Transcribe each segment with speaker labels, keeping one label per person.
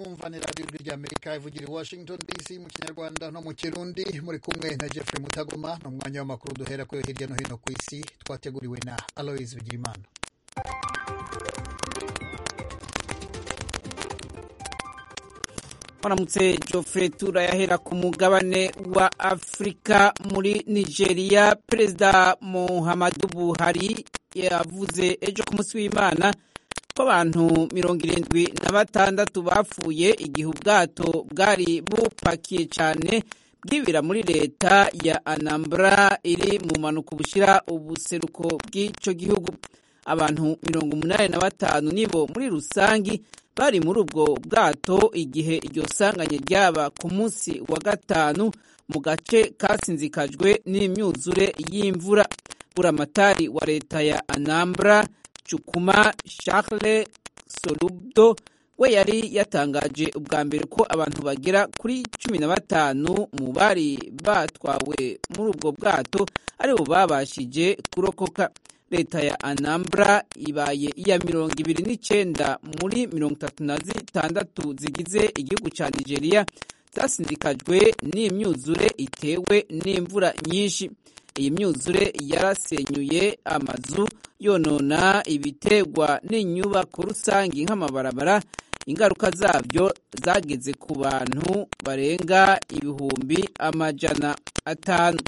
Speaker 1: mwumva ni radiyo ijwi ry'amerika ivugira i washington dc mu kinyarwanda no mu kirundi muri kumwe na jeffrey mutagoma ni umwanya w'amakuru duhera kuri hirya no hino ku isi twateguriwe na aloise bigirimana
Speaker 2: waramutse Geoffrey turayahera ku mugabane wa afurika muri nigeria perezida muhammadu buhari yavuze ejo ku munsi w'imana ko abantu mirongo irindwi na batandatu bapfuye igihe ubwato bwari bupakiye cyane bwibira muri leta ya anambra iri mu mpanuka bushyira ubuseruko bw'icyo gihugu abantu mirongo umunani na batanu nibo muri rusangi bari muri ubwo bwato igihe iryo sanganya ryaba ku munsi wa gatanu mu gace kasinzikajwe n'imyuzure y'imvura buramatari wa leta ya anambra cukuma charles solubdo we yari yatangaje ubwa mbere ko abantu bagera kuri cumi na batanu mu bari batwawe muri ubwo bwato aribo babashije kurokoka leta ya anambra ibaye iya mirongo ibiri n'icyenda muri mirongo itatu na zitandatu zigize igihugu cya nigeria zasindikajwe n'imyuzure itewe n'imvura nyinshi iyi myuzure yarasenyuye amazu yonona ibitegwa n'inyubako rusange nk'amabarabara ingaruka zabyo zageze ku bantu barenga ibihumbi amajana atanu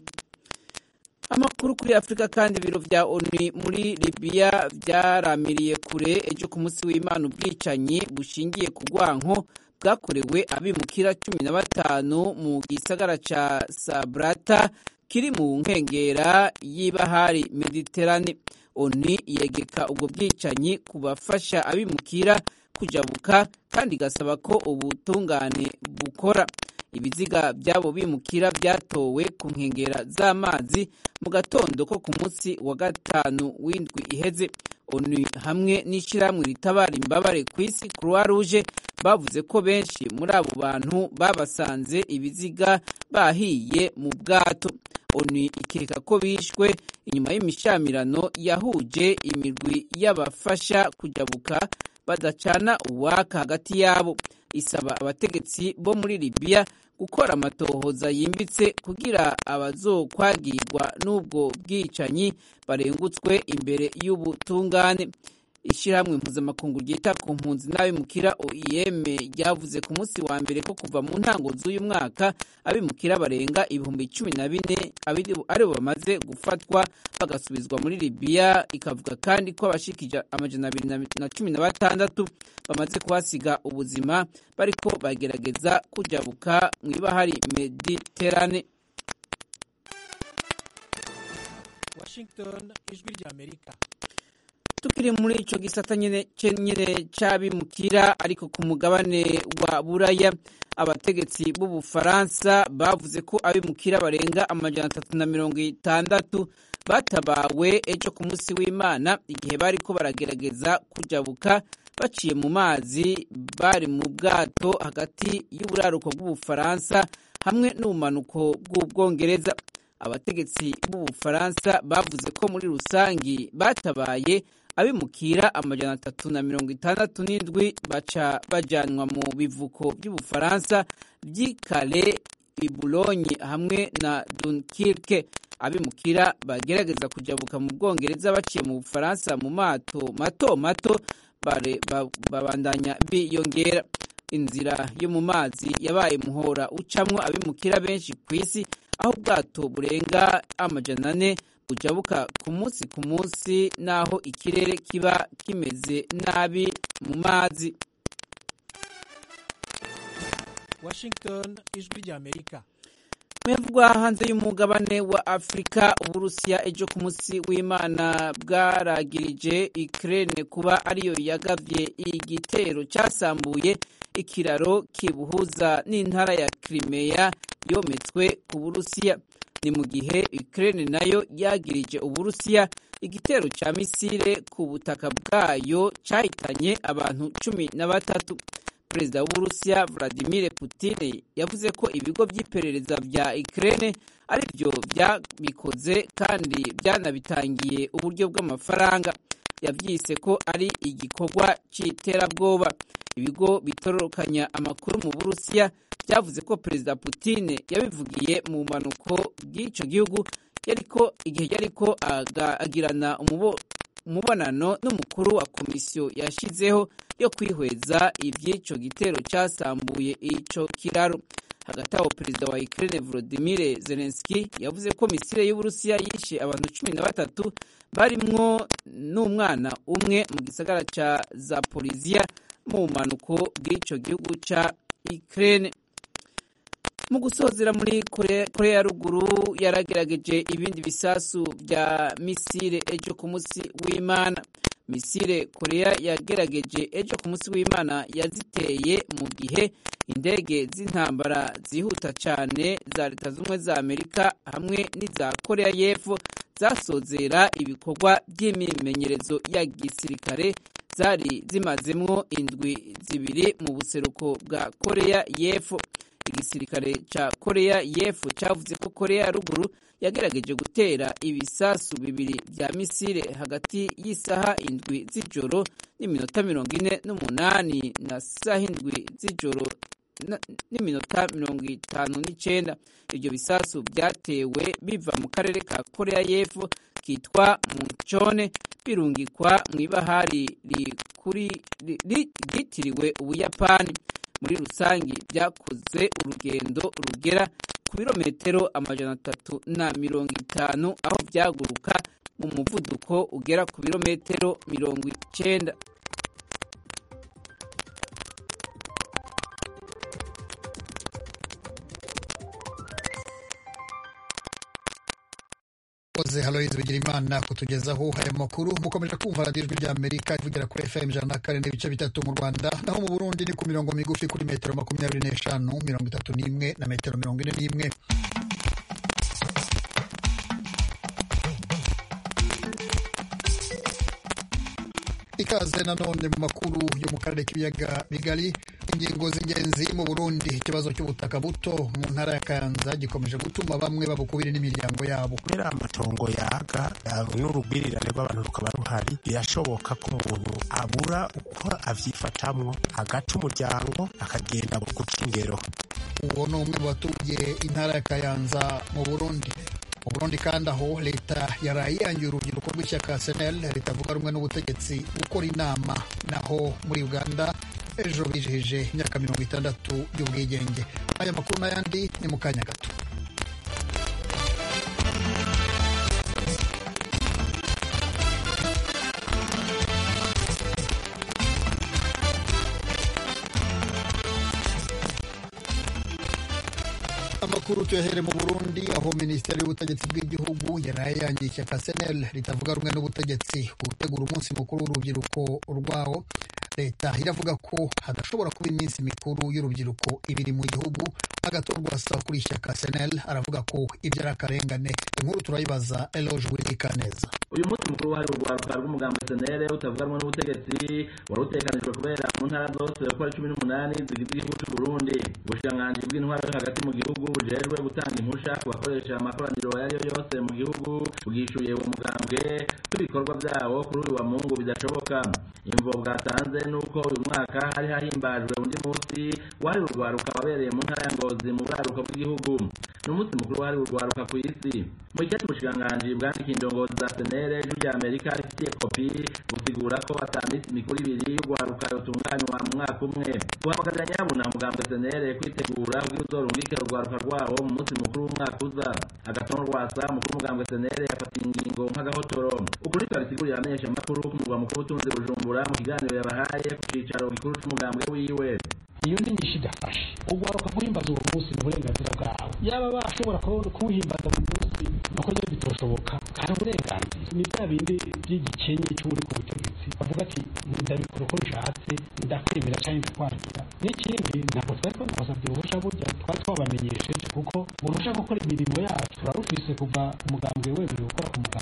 Speaker 2: amakuru kuri afurika kandi ibiro bya onu muri libiya byaramiriye kure ejo ku munsi w'imana ubwicanyi bushingiye ku rwanko bwakorewe abimukira cumi na batanu mu gisagara cya sabrata kiri mu nkengera y'ibahari mediterane onu yegeka ubwo bwicanyi ku bafasha abimukira kujabuka kandi igasaba ko ubutungane bukora ibiziga by'abo bimukira byatowe ku nkengera z'amazi mu gatondo ko ku munsi wa gatanu w'indwi iheze onu hamwe n'ishyirahamwe ritabara imbabare ku isi croix rouge bavuze ko benshi muri abo bantu babasanze ibiziga bahiye mu bwato onu ikeka ko bishwe inyuma y'imishamirano yahuje imirwi y'abafasha kujabuka badacana uwaka hagati yabo isaba abategetsi bo muri libiya gukora amatohoza yimbitse kugira abazokwagirwa n'ubwo bwicanyi barengutswe imbere y'ubutungane ishyirahamwe mpuzamakungu ryita ku mpunzi n'abimukira oem ryavuze ku munsi wa mbere ko kuva mu ntango z'uyu mwaka abimukira barenga ibihumbi cumi na bine aribo bamaze gufatwa bagasubizwa muri libiya ikavuga kandi ko abashikije amajana abiri na cumi na batandatu bamaze kuhasiga ubuzima bariko bagerageza kujabuka mu ibahari mediterane
Speaker 3: washington ijwi ry'amerika
Speaker 2: tukiri muri icyo gisata nyine cy'abimukira ariko ku mugabane wa buraya abategetsi b'ubufaransa bavuze ko abimukira barenga amajana atatu na mirongo itandatu batabawe ejo ku munsi w'imana igihe bari ko baragerageza kujabuka baciye mu mazi bari mu bwato hagati y'uburaruko bw'ubufaransa hamwe n'ubumanuko bw'ubwongereza abategetsi b'ubufaransa bavuze ko muri rusangi batabaye abimukira amajana atatu na mirongo itandatu n'indwi baca bajyanwa mu bivuko by'ubufaransa by'i kale ibulonyi hamwe na dunkirke abimukira bagerageza kujabuka mu bwongereza baciye mu bufaransa mu mato mato mato babandanya biyongera inzira yo mu mazi yabaye muhora ucamwo abimukira benshi ku isi aho ubwato burenga amajana ane bujabuka ku munsi ku munsi n'aho ikirere kiba kimeze nabi mu mazi
Speaker 3: washington ijwi ry'amerika
Speaker 2: mwebwa hanze y'umugabane wa afurika uburusiya ejo ku munsi w'imana bwaragirije ikirere kuba ariyo yagabye igitero cyasambuye ikiraro kibuhuza n'intara ya kirimeya yometswe ku burusiya ni mu gihe Ukraine nayo yagirije uburusiya igitero cya misile ku butaka bwayo cyahitanye abantu cumi na batatu perezida w'uburusiya vladimir putin yavuze ko ibigo by'iperereza bya Ukraine ari byo byabikoze kandi byanabitangiye uburyo bw'amafaranga yabyise ko ari igikorwa cy'iterabwoba ibigo bitororokanya amakuru mu burusiya byavuze ko perezida Putin yabivugiye mu mpanuko bw'icyo gihugu yariko igihe yariko agirana umubonano n'umukuru wa komisiyo yashyizeho yo kwihweza iby'icyo gitero cyasambuye icyo kiraro hagati aho perezida wa Ukraine Volodymyr Zelensky yavuze ko misile y'Uburusiya yishe abantu cumi na batatu barimwo n'umwana umwe mu gisagara ca Zaporizhia mu mpanuko bw'ico gihugu ca Ukraine mu gusozera muri korea ya ruguru yaragerageje ibindi bisasu bya misile ejo ku munsi w'imana misile korea yagerageje ejo ku munsi w'imana yaziteye mu gihe indege z'intambara zihuta cyane za leta z'ubumwe za amerika hamwe n'iza korea y'epfo zasozera ibikorwa by'imimenyerezo ya gisirikare zari zimazemwo indwi zibiri mu buseruko bwa korea y'epfo igisirikare ca korea y'epfo cavuze ko korea ya ruguru yagerageje gutera ibisasu bibiri vya misile hagati y'isaha indwi z'ijoro n'iminota mirongo ine n'umunani na saha indwi z'ijoro n'iminota mirongo itanu n'icenda ivyo bisasu vyatewe biva mu karere ka korea y'epfo kitwa mucone birungikwa mw'ibahari ryitiriwe ubuyapani muri rusangi byakoze urugendo rugera ku birometero amajana atatu na mirongo itanu aho byaguruka mu muvuduko ugera ku birometero mirongo icenda
Speaker 1: koze haloyizi bigira imana kutugezaho aya makuru mukomeje kumva radiyo ijwi ry'amerika ivugira kuri fm ijana na kane n'ibice bitatu mu rwanda naho mu burundi ni ku mirongo migufi kuri metero makumyabiri n'eshanu mirongo itatu n'imwe na metero mirongo ine n'imwe ikaze nanone mu makuru yo mu karere k'ibiyaga bigari ingingo z'ingenzi mu burundi ikibazo cy'ubutaka buto mu ntara ya kayanza gikomeje gutuma bamwe babukubiri n'imiryango yabo
Speaker 4: kubera amatongo yaga n'urugwirirane rw'abantu rukaba ruhari birashoboka ko umuntu abura uko avyifatamwo agaca umuryango akagenda guca ingero
Speaker 1: uwo ni umwe mu batuye intara ya kayanza mu burundi mu burundi kandi aho leta yaraye yangiye urubyiruko rw'ishyaka senel ritavuga rumwe n'ubutegetsi gukora inama naho muri uganda ejo bijihije imyaka mirongo itandatu y'ubwigenge aya makuru n'ayandi ni mu kanya gato amakuru tuyahere mu burundi aho minisiteri y'ubutegetsi bw'igihugu yaraye yangiye ishyaka senel ritavuga rumwe n'ubutegetsi gutegura umunsi mukuru w'urubyiruko rwawo leta iravuga ko hadashobora kuba iminsi mikuru y'urubyiruko ibiri mu gihugu agatorwa asaba kuri ishyaka senel aravuga ko ibyo ari akarengane inkuru turayibaza eloge wirikaneza
Speaker 5: uyu munsi mukuru wahari urwaruka rw'umugambi senere utavuga rumwe n'ubutegetsi wari utekanijwe kubera mu ntara zose uko ari cumi n'umunani zigize igihugu cy'u burundi ubushikiranganji bw'intwaro yo hagati mu gihugu bujejwe gutanga impusha ku bakoresha amakoraniro ayo ari yo yose mu gihugu bwishyuye uwo mugambwe ko ibikorwa byawo kuri uyu wa mungu bidashoboka imvo bwatanze nuko uyu mwaka hari hahimbajwe undi munsi wari urwaruka wabereye mu ntara ya ngozi mu buraruko bw'igihugu ni umunsi mukuru wari urwaruka ku isi mu ikindi ubushikiranganji bwandikiye indongozi za senere ijwi rya amerika rifitiye kopi busigura ko ata minsi mikuru ibiri y'urwaruka yotunganywa mu mwaka umwe guhamagarira nyabuna mugambwe senere kwitegura kugira uzorungike urwaruka rwawo mu munsi mukuru w'umwaka uza agatongo rwasa mukuru mugambwe senere yafatiye ingingo nk'agahotoro ukuri twabisigurira amenyesha amakuru ku murwa mukuru utunze bujumbura mu kiganiro yabahaye ku cicaro gikuru c'umugambwe wiwe
Speaker 6: iyo ndi nyinshi idafashe ugwaruka guhimbaza uwo munsi ni uburenganzira bwawe yaba bashobora kuwuhimbaza mu munsi nuko nyine bitoshoboka hari uburenganzira ni bya bindi by'igikenye cy'uri ku butegetsi bavuga ati ndabikora uko nshatse ndakwemera cyangwa ndakwangira n'ikindi ntabwo twari twanabasabye uruhushya burya twari twabamenyesheje kuko uruhushya gukora imirimo yacu turarufise kuva umugambwe wemerewe gukora ku muganga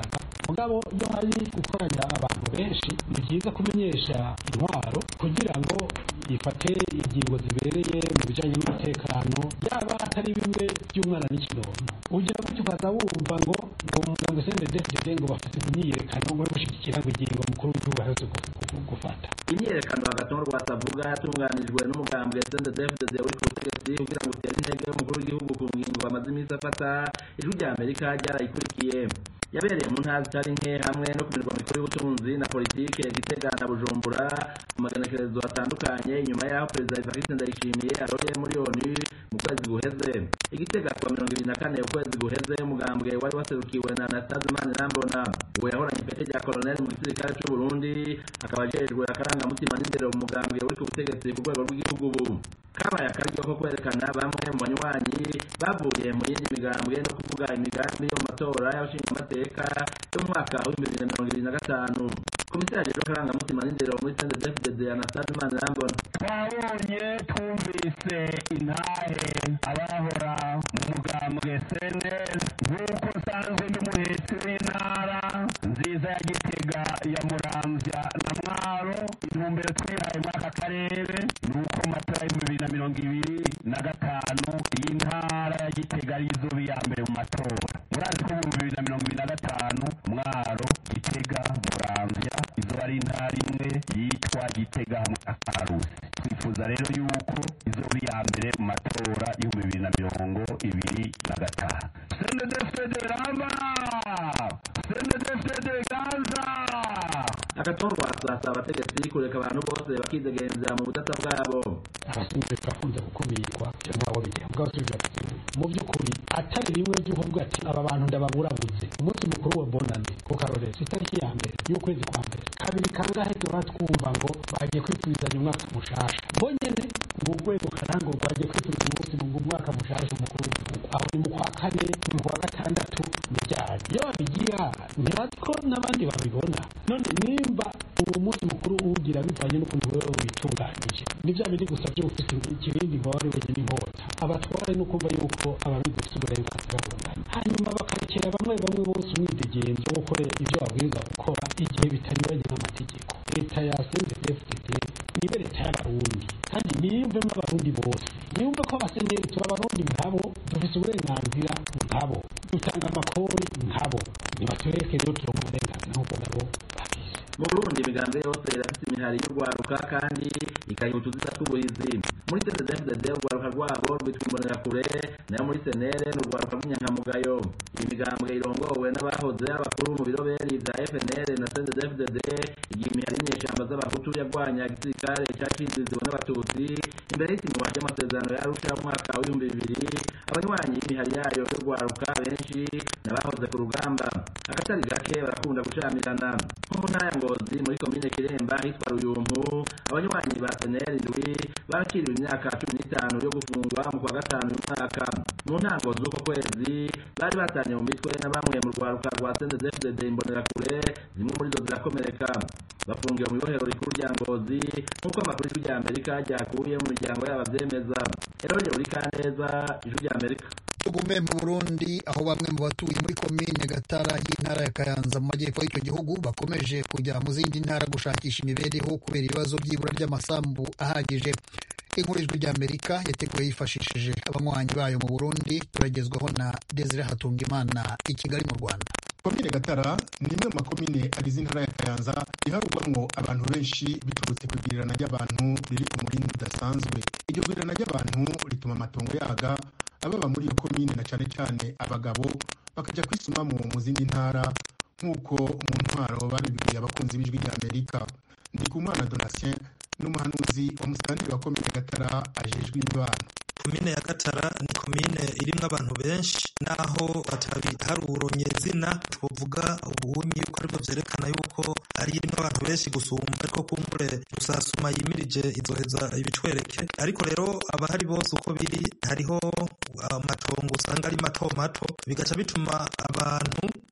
Speaker 6: mugabo iyo hari gukoranya abantu benshi ni byiza kumenyesha intwaro kugira ngo ifate ingingo zibereye mu bijyanye n'umutekano yaba atari bimwe by'umwana n'ikinono ugira gutyo ukaza wumva ngo ngo umuganga cndfdd ngo bafite imyiyerekano ngo yo gushyigikira ngo ingingo mukuru w'igihugu aherutse gufata
Speaker 5: imyiyerekano hagati mu rwanda avuga yatunganijwe n'umugambwe cndfdd uri ku butegetsi kugira ngo utere intege umukuru w'igihugu ku ngingo bamaze iminsi afata ijwi rya amerika ryarayikurikiye yabereye mu ntara zitari nke hamwe no ku mirwa mikuru y'ubutunzi na politike gitega na bujumbura mu magenekerezo atandukanye nyuma y'aho perezida evariste ndayishimiye aroreye muri onu mu kwezi guheze igitega kuwa mirongo ibiri na kane ukwezi guheze umugambwe wari waserukiwe na anastase manirambona uwo yahoranye ipete rya koloneli mu gisirikare c'u burundi akaba ajejwe akarangamutima n'indero mu mugambwe uri ku butegetsi ku rwego rw'igihugu ubu kabaye akaryo ko kwerekana bamwe mu banywanyi bavuye mu yindi migambwe no kuvuga imigambi yo mu matora y'abashingamateka yo mu mwaka w'ibihumbi bibiri na mirongo ibiri na gatanu komisiyo yajejwe akarangamutima n'indero muri cndfdd anastase manirambona
Speaker 7: twabonye twumvise intahe abahora mu mugambwe cnl nk'uko usanzwe n'umuhetsi w'intara nziza ya gitega ya muramvya na mwaro intumbero twihaye muri aka karere ni uko mu matora y'ibihumbi bibiri na mirongo ibiri na gatanu iyi ntara ya gitega ari izoba iya mbere mu matora murazi ko mu bihumbi bibiri na mirongo ibiri na gatanu mwaro gitega muramvya izoba ari intara imwe yitwa gitega hamwe na karusi twifuza rero yuko izoba iya mbere mu matora y'ibihumbi bibiri na mirongo ibiri na gatanu cndfd rama cndfd gaza
Speaker 5: agatorwa asasa abategetsi kureka abantu bose bakidegenza mu budasa bwabo
Speaker 6: abasinzi bakunze gukumirwa cyangwa abo bigiye ubwo abasubiza bati mu by'ukuri atari rimwe ryo kuvuga ati aba bantu ndababurabuze umunsi mukuru wa bonane ku karorero itariki ya mbere y'ukwezi kwa mbere kabiri kangahe duhora twumva ngo bagiye kwifuzanya umwaka mushasha mbonyene ngo urwego karango rwagiye kwifuza umunsi ngo umwaka mushasha umukuru w'igihugu aho ni mu kwa kane ni mu kwa gatandatu ni ryari iyo babigira ntibazi ko n'abandi babibona none nimba uwo munsi mukuru uwugira bivanye n'ukuntu wewe witunganyije ni bya bindi gusa byo ufite ikibindi mbabare wenyine inkota abatware no kumva yuko ababizi bafite uburenganzira bungana hanyuma bakarekera bamwe bamwe bose umwidegenzo wo gukora ibyo babwirizwa gukora igihe bitanyuranye n'amategeko leta ya cndfdd nibe leta y'abarundi kandi niyumvemo abarundi bose niyumve ko abasenyeri turi abarundi nkabo dufite uburenganzira nkabo dutanga amakori nkabo nibatureke rero turonka uburenganzira nk'ubwo nabo bagize
Speaker 5: mu burundi imigambi yose irafite imihari y'urwaruka kandi ikayiha utuziza tw'ubuhizi muri cndfdd urwaruka rwabo rwitwa imbonerakure nayo muri senere ni urwaruka rw'inyankamugayo iyi migambwe irongowe n'abahoze abakuru mu biroberi bya fnr na cndfdd igihe imihari y'inyeshamba z'abahutu yarwanya igisirikare cyaciziziwe n'abatutsi imbere y'isinywa ry'amasezerano yarusha mu mwaka w'ibihumbi bibiri abanywanyi y'imihari yayo y'urwaruka benshi n'abahoze ku rugamba akatari gake barakunda gucamirana nko mu ntara ya ngozi muri komine kiremba hitwa ruyumpu abanywanyi ba seneri ndwi bakiriwe imyaka cumi n'itanu yo gufungwa mu kwa gatanu y'umwaka mu ntango z'uko kwezi bari batanye mu mitwe na bamwe mu rwaruka rwa cndfdd imbonerakure zimwe muri zo zirakomereka bafungiwe mu ibohero rikuru rya ngozi nk'uko amakuru y'ijwi rya amerika ryakuye mu miryango yabo abyemeza erode uri kaneza ijwi rya amerika
Speaker 1: tugume mu burundi aho bamwe mu batuye muri komine gatara y'intara ya kayanza mu majyepfo y'icyo gihugu bakomeje kujya mu zindi ntara gushakisha imibereho kubera ibibazo by'ibura ry'amasambu ahagije inkuru ijwi rya amerika yateguwe yifashishije abanywanyi bayo mu burundi turagezwaho na desire hatungimana i kigali mu rwanda
Speaker 8: komine gatara ni imwe mu makomine agize intara ya kayanza iharugwamwo abantu benshi biturutse ku igwirirana ry'abantu riri ku murindi udasanzwe iryo gwirirana ry'abantu rituma amatongo yaga ababa muri iyo komine na cane cane abagabo bakajya kwisumamo mu zindi ntara nk'uko mu ntwaro babibwiye abakunzi b'ijwi rya amerika ndikumana donatien n'umuhanuzi wa musitantiri wa komine gatara ajejwe imibano
Speaker 9: komine ya gatara ni komine irimwo abantu benshi naho batabiharurunye zina twovuga ubunyi yuko aribwo vyerekana yuko ari irimwo abantu benshi gusumba ariko kumbure rusasuma yimirije izoheza ibitwereke ariko rero abahari bose uko biri hariho amatongo usanga ari mato mato bigaca bituma abantu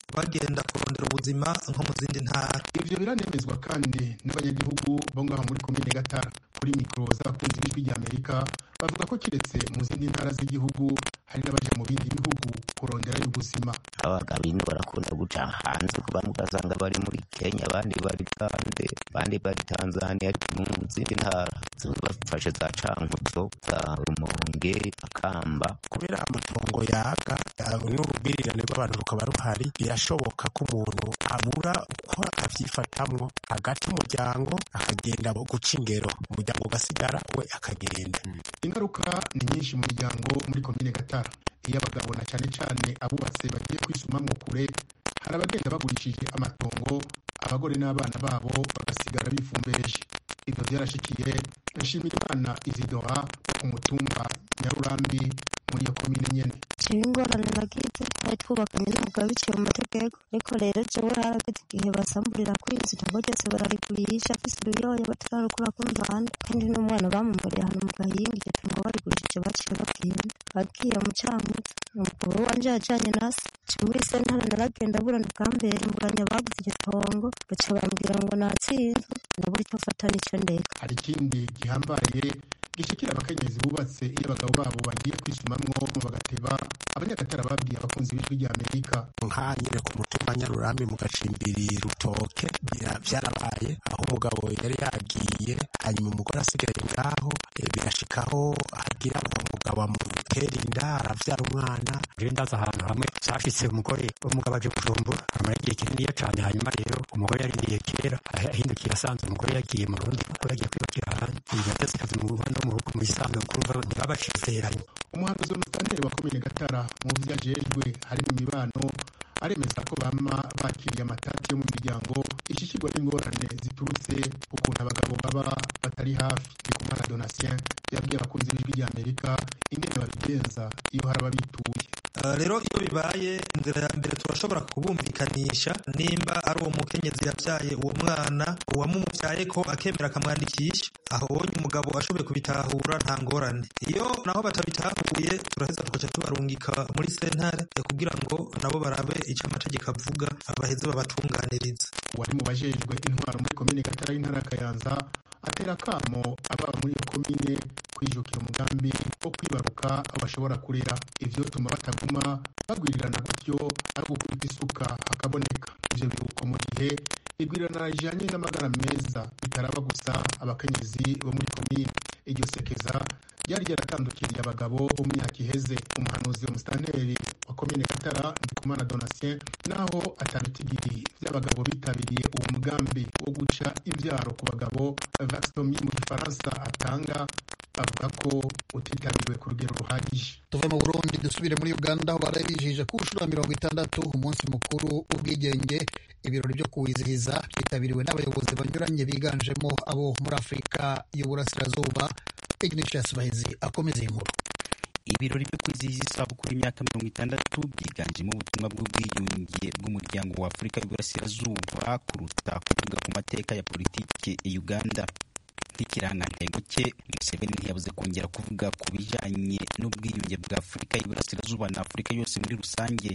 Speaker 9: bagenda kurondera ubuzima nko mu zindi ntara
Speaker 8: ivyo biranemezwa kandi n'abanyagihugu bo ngaho muri komine gatara kuri mikoro z'abakunzi b'ijwi rya amerika bavuga ko kiretse mu zindi ntara z'igihugu hari n'abaja mu bindi bihugu kuronderayo ubuzima
Speaker 10: abagabo ino barakunda guca hanze kuba mugasanga bari muri kenya abandi bari bande abandi bari tanzania mu zindi ntara bafashe za cankuzo za rumonge akamba
Speaker 4: kubera amatongo yaga n'urubwirirane rw'abantu rukaba ruhari birashoboka ko umuntu abura uko avyifatamwo agaca umuryango akagenda guca ingero umuryango ugasigara we akagenda
Speaker 8: ingaruka ni nyinshi mu miryango muri komine gatara iyo abagabo na cane cane abubatse bagiye kwisumamwo kure hari abagenda bagurishije amatongo abagore n'abana babo bagasigara bifumbereje ivyo vyarashikiye nshimirimana izidora ku mutumba nyarurambi muri iyo komine nyene
Speaker 11: jewe ingorane nagize twari twubakanye n'umugabo biciye mu mategeko ariko rero jewe harageze igihe basamburira kwinzu itongo ryose bararigurisha afise uruyoya batararukura ku mpande kandi n'umwana bamumuriye ahantu mu gahinga iryo tongo barigurishije baciye bagenda bagiye mu camuza umugabo wanje yajanye nase nca muri sentare naragenda burana bwambere mburanya baguze iryo tongo baca bambwira ngo natsinzwe ndabura icyo mfata n'ico ndeka
Speaker 8: hari ikindi gihambaye gishikira abakenyezi bubatse iyo abagabo babo bagiye kwisumamwo bagateba abanyagatara babwiye abakunzi b'ijwi rya amerika
Speaker 4: nka nyine ku mutumba nyarurambi mu gacimbiri rutoke vyarabaye aho umugabo yari yagiye hanyuma umugore asigaye ngaho birashikaho agira umugabo amutera inda aravyara umwana
Speaker 12: rero ndaza ahantu hamwe vyashitse umugore umugabo aje kujumbura amara igihe kininiya cane hanyuma rero umugore yarindiye kera ahindukira asanze umugore yagiye mu rundi kuko yagiye kwibakira ahandi yateze akazi mu rugo no mu rugo mu isanzwe kumva ntibabacizeranye
Speaker 8: umuhanuzi w'umusitanteri wa komine gatara mu vyo ajejwe harimo imibano aremeza ko bama bakiriye amatati yo mu miryango ishishirwa n'ingorane ziturutse ukuntu abagabo baba batari hafi ndikumana donatien yabwiye abakunzi b'ijwi rya amerika ingene babigenza iyo hari ababituye
Speaker 9: rero iyo bibaye inzira ya mbere turashobora kubumvikanisha nimba ari uwo mukenyezi yabyaye uwo mwana uwamumubyaye ko akemera akamwandikisha aho ubonye umugabo ashoboye kubitahura nta ngorane iyo naho batabitahuye turaheza tugaca tubarungika muri sentare kugira ngo nabo barabe icyo amategeko avuga baheze babatunganiriza
Speaker 8: wari mu bajejwe intwaro muri komine gatara y'intara ya kayanza atera akamo ababa muri iyo komine kwijukira umugambi wo kwibaruka aho bashobora kurera ivyo bituma bataguma bagwirirana gutyo ari ugukubita isuka hakaboneka ivyo biruko mu gihe igwirirana rijanye n'amagara meza bitaraba gusa abakenyezi bo muri komine iryo sekeza ryari ryaratandukiriye abagabo bo mu myaka iheze umuhanuzi wa musitanteri wa komine gatara ndikumana donatien naho atabitigiri vy'abagabo bitabiriye uwo mugambi wo guca imvyaro ku bagabo vaxtomi mu gifaransa atanga avuga ko utitabiriwe ku rugero ruhagije
Speaker 1: tuve mu burundi dusubire muri uganda aho barabijije ku nshuro ya mirongo itandatu umunsi mukuru w'ubwigenge ibirori byo kuwizihiza byitabiriwe n'abayobozi banyuranye biganjemo abo muri afurika y'uburasirazuba ignatius bahizi akomeza iyi nkuru
Speaker 13: ibirori byo kwizihiza isabukuru y'imyaka mirongo itandatu byiganjemo ubutumwa bw'ubwiyunge bw'umuryango wa afurika y'uburasirazuba kuruta kuvuga ku mateka ya politiki ya uganda nk'ikirangantego cye museveni ntiyabuze kongera kuvuga ku bijanye n'ubwiyunge bwa afurika y'uburasirazuba na afurika yose muri rusange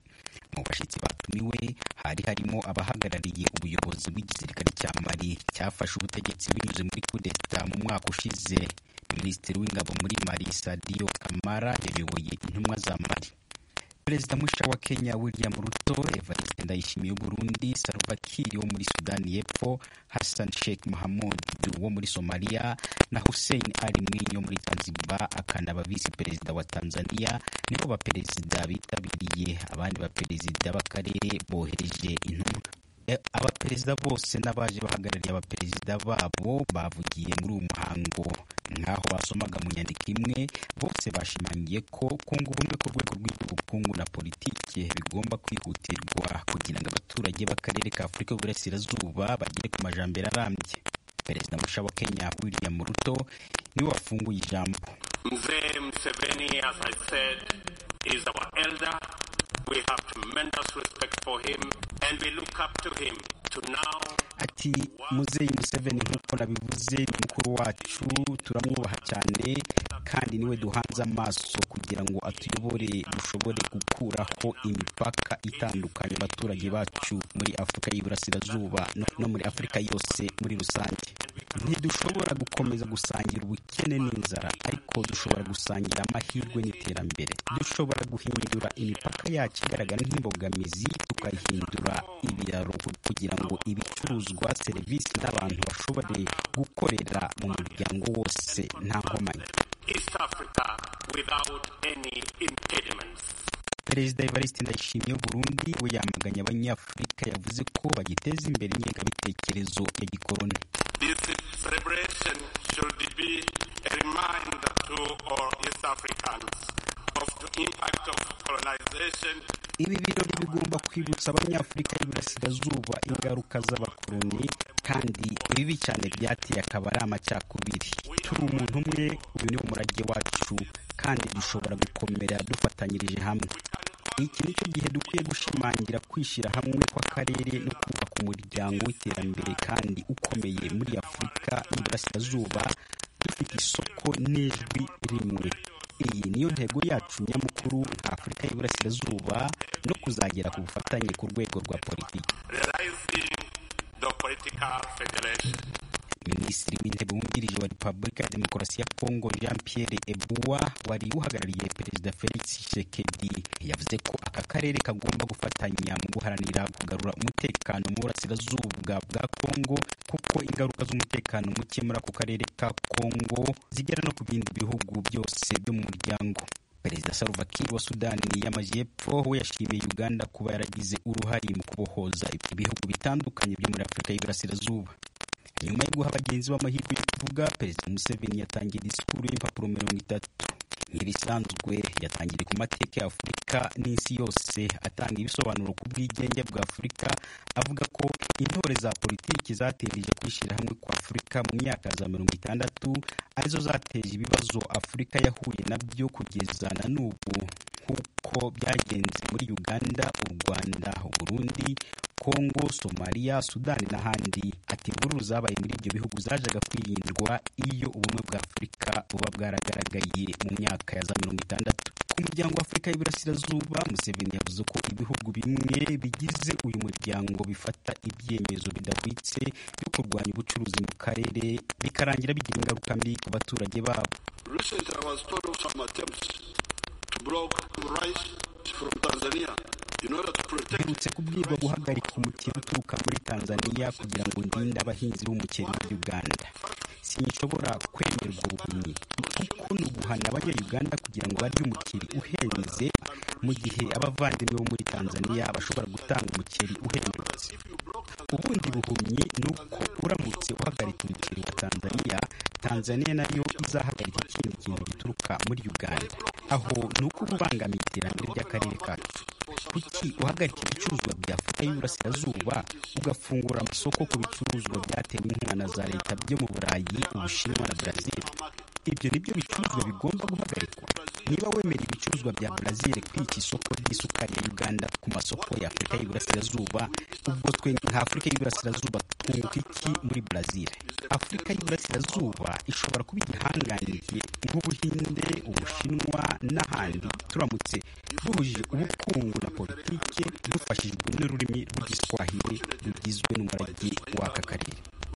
Speaker 13: mu bashyitsi batumiwe hari harimo abahagarariye ubuyobozi bw'igisirikare cya mali cyafashe ubutegetsi binyuze muri kudeta mu mwaka ushize minisitiri w'ingabo muri mali sadio kamara yayoboye intumwa za mali perezida musha wa kenya william ruto evariste ndayishimiye w'uburundi salva kiir wo muri sudani y'epfo hassan sheikh mahamud wo muri somaliya na hussein ali mwinyi wo muri zanzibar akanaba visi perezida wa tanzania nibo baperezida bitabiriye abandi baperezida b'akarere bohereje intumwa abaperezida bose n'abaje bahagarariye abaperezida babo bavugiye muri uwo muhango nk'aho basomaga mu nyandiko imwe bose bashimangiye ko kunga ubumwe ku rwego rw'ubukungu na politiki bigomba kwihutirwa kugira ngo abaturage b'akarere ka afurika y'uburasirazuba bagere ku majambere arambye perezida musha wa kenya william ruto niwe wafunguye ijambo
Speaker 14: mzee mseveni as i said is our elder we have tremendous respect for him and we look up to him to now
Speaker 13: ati muzeyi museveni nk'uko nabivuze ni mukuru wacu turamwubaha cyane kandi niwe duhanze amaso kugira ngo atuyobore dushobore gukuraho imipaka itandukanye abaturage bacu muri afurika y'iburasirazuba no muri afurika yose muri rusange ntidushobora gukomeza gusangira ubukene n'inzara ariko dushobora gusangira amahirwe n'iterambere dushobora guhindura imipaka yacu igaragara nk'imbogamizi tukayihindura ibiraro kugira ngo ibicuruzwa serivisi n'abantu bashobore gukorera mu muryango wose nta nkomyi
Speaker 14: East Africa without any impediments.
Speaker 13: perezida evariste ndayishimiye w'uburundi we yamaganye abanyafurika yavuze ko bagiteza imbere ingengabitekerezo ya gikoroni
Speaker 14: This celebration should be a reminder to all East Africans of the impact of colonization
Speaker 13: ibi birori bigomba kwibutsa abanyafurika y'iburasirazuba ingaruka z'abakoloni kandi ibibi cyane byateye akaba ari amacakubiri turi umuntu umwe uyu ni umurage wacu kandi dushobora gukomera dufatanyirije hamwe iki nicyo gihe dukwiye gushimangira kwishyira hamwe kw'akarere no kubaka umuryango w'iterambere kandi ukomeye muri afurika y'iburasirazuba dufite isoko n'ijwi rimwe iyi niyo ntego yacu nyamukuru nka afurika y'iburasirazuba no kuzagera ku bufatanye ku rwego rwa politiki
Speaker 14: realizing the political federation.
Speaker 13: minisitiri w'intebe wungirije wa repubulika ya demokarasi ya kongo jean pierre ebua wari uhagarariye perezida felix tshisekedi yavuze ko aka karere kagomba gufatanya mu guharanira kugarura umutekano mu burasirazuba bwa kongo kuko ingaruka z'umutekano muke muri ako karere ka kongo zigera no ku bindi bihugu byose byo mu muryango perezida salva kiir wa sudani y'amajyepfo we yashimiye uganda kuba yaragize uruhare mu kubohoza ibihugu bitandukanye byo muri afurika y'iburasirazuba nyuma yo guha bagenzi b'amahirwe yo kuvuga perezida museveni yatangiye disikuru y'impapuro mirongo itatu nk'ibisanzwe yatangiriye ku mateka ya afurika n'isi yose atanga ibisobanuro ku bwigenge bwa afurika avuga ko intore za politiki zateje kwishyira hamwe kwa afurika mu myaka za mirongo itandatu arizo zateje ibibazo afurika yahuye nabyo kugeza na n'ubu nk'uko byagenze muri uganda u rwanda uburundi kongo somaliya sudani n'ahandi ati imvururu zabaye muri ibyo bihugu zajaga kwirindwa iyo ubumwe bwa afurika buba bwaragaragaye mu myaka ya za mirongo itandatu ku muryango wa afurika y'iburasirazuba museveni yavuze ko ibihugu bimwe bigize uyu muryango bifata ibyemezo bidahwitse byo kurwanya ubucuruzi mu karere bikarangira bigira ingaruka mbi ku baturage babo
Speaker 15: Recently, I was part of some attempts to block rice from Tanzania in order to protect
Speaker 13: mperutse kubwirwa guhagarika umuceri uturuka muri tanzania kugira ngo ndinde abahinzi b'umuceri muri uganda sinshobora kwemerwa ubuhumyi kuko ni uguhana abanyayuganda kugira ngo barye umuceri uhenze mu gihe abavandimwe bo muri tanzania bashobora gutanga umuceri uhendutse ubundi buhumyi ni uko uramutse uhagarika umuceri wa tanzania tanzania nayo izahagarika ikindi kintu gituruka muri uganda aho ni uko uba ubangamiye iterambere ry'akarere kacu kuki uhagarika ibicuruzwa bya afurika y'iburasirazuba ugafungura amasoko ku bicuruzwa byatewe inkunga na za leta byo mu burayi ubushinwa na brazil ibyo ni byo bicuruzwa bigomba guhagarikwa niba wemera ibicuruzwa bya brazil kwica isoko ry'isukari ya uganda ku masoko ya afurika y'iburasirazuba ubwo twe nka afurika y'iburasirazuba twunguka iki muri brazil afurika y'iburasirazuba ishobora kuba igihangange nk'ubuhinde ubushinwa n'ahandi turamutse duhujije ubukungu na politike dufashijwe n'ururimi rw'igiswahili rugizwe n'umurage w'aka karere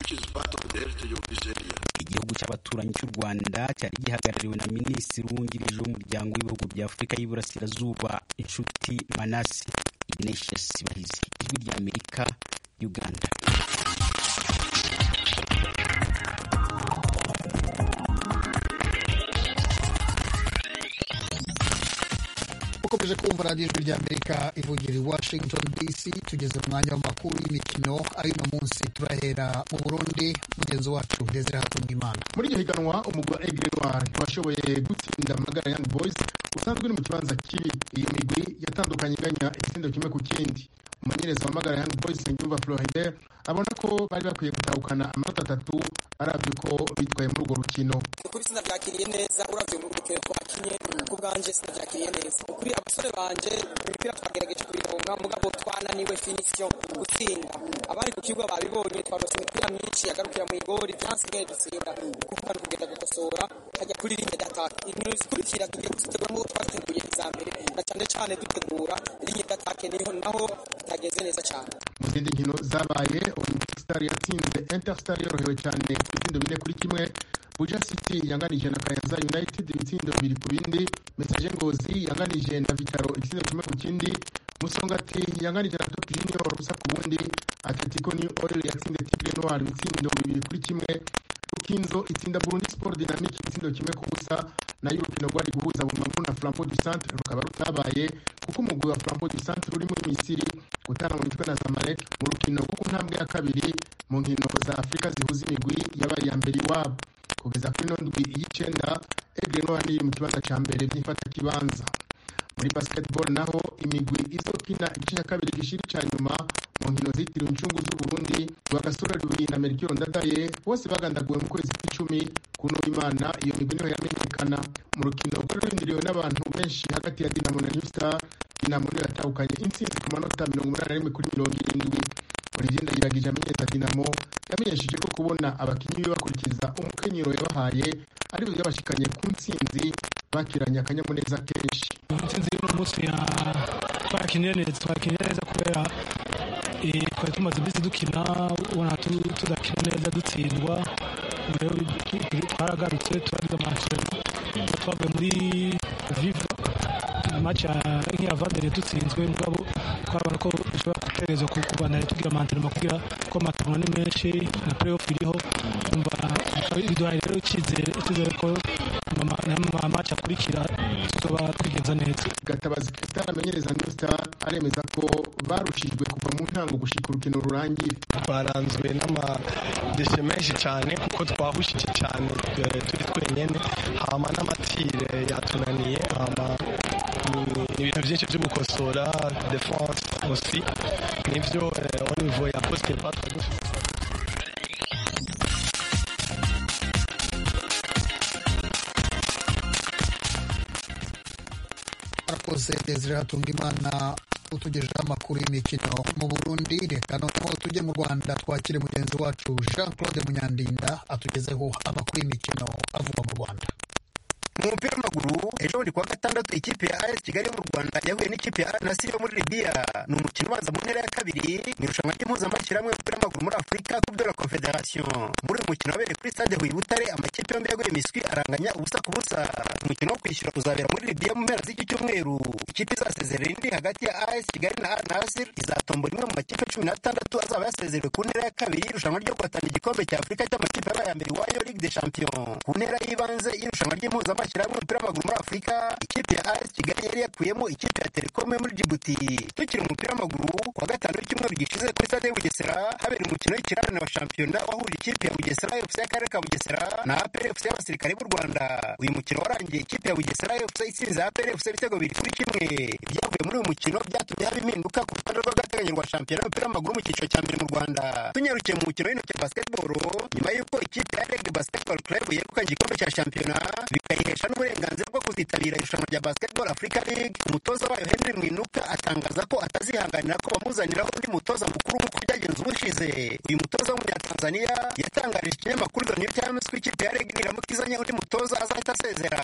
Speaker 13: igihugu cy'abaturanyi cy'u rwanda cyari gihagarariwe na minisitiri wungirije w'umuryango w'ibihugu bya afurika y'iburasirazuba inshuti manasi ignatius bahizi ijwi rya amerika uganda
Speaker 1: ukomeje kumva radiyo ijwi rya amerika ivugira i washington dc tugeze mu mwanya w'amakuru y'imikino ay'uno munsi turahera mu burundi mugenzi wacu desire hatungimana
Speaker 8: muri iryo higanwa umugwa egrenwa ntiwashoboye gutsinda magara young boys usanzwe uri mu kibanza kibi iyo migwi yatandukanye inganya igitsindo kimwe ku kindi umumenyereza wamagara young boys nsengiyumva floride abona ko bari bakwiye gutahukana amanota atatu arabye ko bitwaye muri urwo rukino
Speaker 16: ukuri sinabyakiriye neza uravye mu rukino twakinye ku bwanje sinabyakiriye neza ukuri abasore banje imipira twagerageje kubironka mugabo twananiwe finition gutsinda abari ku kibuga babibonye twarose imipira myinshi yagarukira mu igori vyansigaye dutsinda kuko bari kugenda gukosora hajya kuri ligne d'attaque inkino zikurikira tugiye kuzitegura nk'uko twateguye iza mbere na cane cane dutegura ligne d'attaque niho naho bitageze neza cane
Speaker 8: mu zindi nkino zabaye olympic star yatsinze interstar yorohewe cyane ku bitsindo bine kuri kimwe buja city yanganije na kayanza united ibitsindo bibiri ku bindi message ngozi yanganije na vitaro igitsindo kimwe ku kindi musongati yanganije na top junior ubusa ku bundi atletico new oil yatsinze tigre noir ibitsindo bibiri kuri kimwe rukinzo itsinda burundi sport dynamic igitsindo kimwe ku busa nayo urukino rwari guhuza bumamuru na flambeau du centre rukaba rutabaye kuko umugwi wa flambeau du centre uri muri misiri gutana mu mitwe na zamalek mu rukino rwo ku ntambwe ya kabiri mu nkino za afurika zihuza imigwi yabaye iya mbere iwabo kugeza kuri ino ndwi y'icenda egre noir iri mu kibanza ca mbere by'ifata kibanza muri basketball naho imigwi izokina igice cya kabiri gishiri ca nyuma mu nkino zitiriwe incungu z'uburundi rwagasore rubiri na merikiro ndadaye bose bagandaguwe mu kwezi kw'icumi kuno imana iyo migwi niho yamenyekana mu rukino rwari rurindiriwe n'abantu benshi hagati ya dinamo na new star dinamo niyo yatahukanye intsinzi ku manota mirongo umunani na rimwe kuri mirongo irindwi olivier ndayiragije amenyesha dinamo yamenyesheje ko kubona abakinnyi be bakurikiza umukenyero yabahaye aribyo byabashikanye ku ntsinzi bakiranye akanyamuneza kenshi
Speaker 6: intsinzi y'uno munsi ya twakinye neza twakinye neza kubera eh, twari tumaze iminsi dukina ubona tu- tudakina neza dutsindwa rero tu- tu- twaragarutse turagize amasezerano twavuye muri viva match ya nk'iya vandere dutsinzwe mugabo twabona ko dushobora gutegereza ku kubandanya tugira amantenema kugira ko amantenema ni menshi na playoff iriho umva biduhaye rero icyizere icyizere ko amamatch akurikira tuzoba twigenza neza
Speaker 8: gatabazi kristal amenyereza new star aremeza ko barushijwe kuva mu ntango gushika urukino rurangiye
Speaker 17: twaranzwe n'amadeshe menshi cyane kuko twahushije cyane eh, turi twenyene hama n'amatire yatunaniye hama ni- ni ibintu byinshi byo gukosora defense aussi nivyo eh, au niveau ya poste pas dufite
Speaker 1: arakoze desire hatungimana utugejejeho amakuru y'imikino mu burundi reka noneho tujye mu rwanda twakire mugenzi wacu jean claude munyandinda atugezeho amakuru y'imikino avugwa mu rwanda
Speaker 18: mu mupira w'amaguru ejo bundi kuwa gatandatu ikipe ya as kigali yo mu rwanda yahuye n'ikipe ya al nasiri yo muri libiya ni umukino ubanza mu ntera ya kabiri mu irushanwa ry'impuzamashyirahamwe y'umupira w'amaguru muri afurika coupe de la confederation muri uyu mukino wabereye kuri stade huye butare amakipe yombi yaguye miswi aranganya ubusa ku busa umukino wo kwishyura uzabera muri libiya mu mpera z'iki cyumweru ikipe izasezerera indi hagati ya as kigali na al nasir izatombora imwe mu makipe cumi n'atandatu azaba yasezerewe ku ntera ya kabiri y'irushanwa ryo guhatana igikombe cya afurika cy'amakipe yabaye aya mbere iwayo ligue de champion ku ntera y'ibanze y'irushanwa ry'impuzamashyirahamwe y'umupira w'amaguru muri afurika ikipe ya as kigali yari yakuyemo ikipe ya telekom yo muri jibuti tukiri mu mupira w'amaguru kuwa gatanu w'icyumweru gishize kuri stade ya bugesera habereye umukino w'ikirarane wa shampiyona wahuje ikipe ya bugesera fc y'akarere ka bugesera na apr fc y'abasirikare b'u rwanda uyu mukino warangiye ikipe ya bugesera fc itsinze apr fc ibitego bibiri kuri kimwe ibyavuye muri uyu mukino byatumye haba impinduka ku rutonde rw'agateganyo rwa shampiyona y'umupira w'amaguru mu cyiciro cya mbere mu rwanda tunyarukiye mu mukino w'intoki basketball nyuma y'uko ikipe ya reg basketball club yegukanye igikombe cya shampiyona bikayihesha n'uburenganzira bwo kuzitabira irushanwa rya basketball africa league umutoza wayo henry mwinuka atangaza ko atazihanganira ko bamuzaniraho undi mutoza mukuru nk'uko byagenze ubushize uyu mutoza w'umunyatanzaniya yatangarije ikinyamakuru the new times ko ikipe ya reg niramuka izanye undi mutoza azahita asezera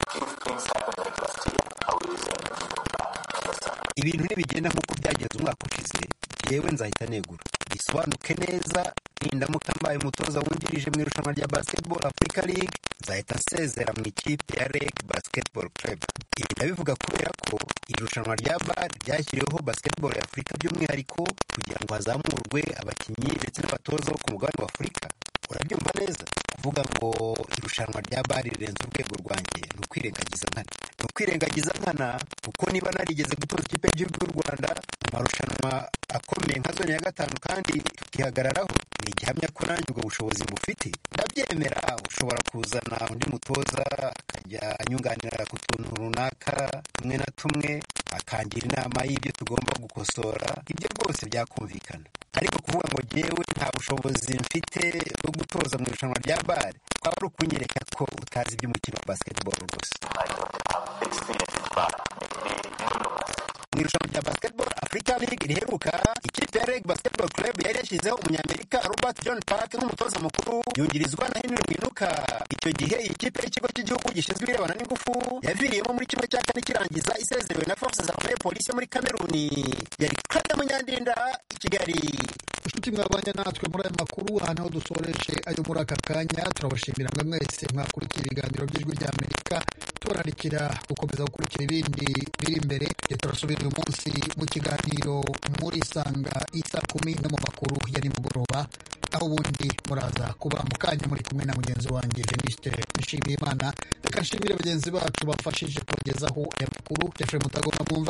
Speaker 18: ibintu ntibigenda nk'uko byagenze umwaka ushize yewe nzahita negura bisobanuke neza nindamuka mbaye umutoza wungirije mu irushanwa rya basketball africa league nzahita nsezera mu ikipe ya reg basketball club ibi ndabivuga kubera ko iri rushanwa rya bar ryashyiriweho basketball ya afurika by'umwihariko kugira ngo hazamurwe abakinnyi ndetse n'abatoza bo ku mugabane wa afurika urabyumva neza kuvuga ngo irushanwa rya bari rirenze urwego rwanjye ni ukwirengagiza nkana ni ukwirengagiza nkana kuko niba narigeze gutoza ikipe y'igihugu y'u rwanda mu marushanwa akomeye nka zone ya gatanu kandi tukihagararaho ni igihamya ko nanjye ubwo bushobozi bufite ndabyemera ushobora kuzana undi mutoza akajya anyunganira ku tuntu runaka tumwe na tumwe akangira inama y'ibyo tugomba gukosora ibyo rwose byakumvikana ariko kuvuga ngo jyewe nta bushobozi mfite bwo gutoza mu irushanwa rya bare twaba ari ukunyereka ko utazi iby'umukino wa basketball rwose mu irushanwa rya basketball africa league riheruka ikipe ya reg basketball club yari yashyizeho umunyamerika robert john park nk'umutoza mukuru yungirizwa na henry mwinuka icyo gihe iyi kipe y'ikigo cy'igihugu gishinzwe ibirebana n'ingufu yaviriyemo muri kimwe cya kane kirangiza isezerewe na force za armée polisi yo muri kameruni yari claude munyandinda i kigali
Speaker 1: inshuti mwabanye natwe muri aya makuru aha naho dusoreje ayo muri aka kanya turabashimira mwe mwese mwakurikiye ibiganiro by'ijwi rya amerika tubararikira gukomeza gukurikira ibindi biri imbere tujye turasubira uyu munsi mu kiganiro muri sanga isa kumi no mu makuru ya nimugoroba aho ubundi muraza kuba mu kanya muri kumwe na mugenzi wanjye jeniste nshimiyimana reka nshimire bagenzi bacu bafashije kubagezaho aya makuru jeffrey mutagomba mwumva